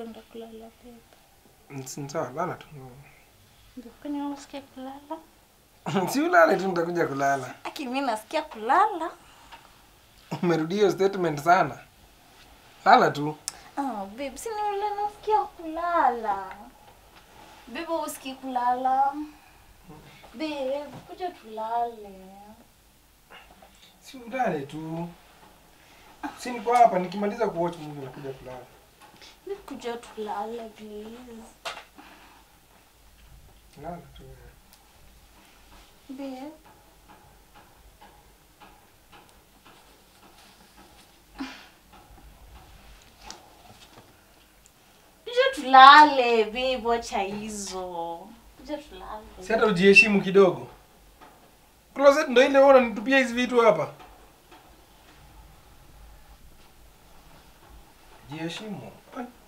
kwenda kulala babe. Si sawa, lala tu. Babe, kwani unasikia kulala? Si ulale tu nitakuja kulala. Aki mimi nasikia kulala. Umerudia hiyo statement sana. Lala tu. Ah, babe, si ni ule nasikia kulala. Babe, usikii kulala. Babe, kuja tulale. Si ulale tu. Si niko hapa nikimaliza kuwatch movie nakuja kulala. Babe, kuja tulale please. Lala tu. Babe. Kuja tulale, babe, wacha hizo. Kuja tulale. Si hata ujiheshimu kidogo. Closet ndo ile wewe unanitupia hizi vitu hapa. Jiheshimu. Ai.